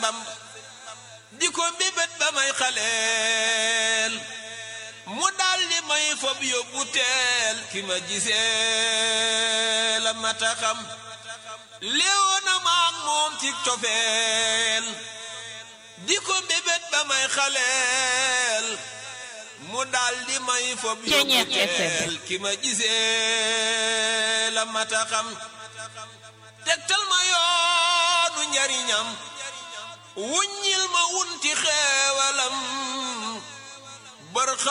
Bamba di ko mbébét ba may xaleel mu daldi may fob yóbbu teel ki ma gisee la mata xam léewoona maak moom ci cofeel di ko mbébét ba may xaleel mu daldi may fob yóbbu teel ki ma gisee la mata xam tegtal ma yoonu njariñam wuññil ma wunti xeewalam bër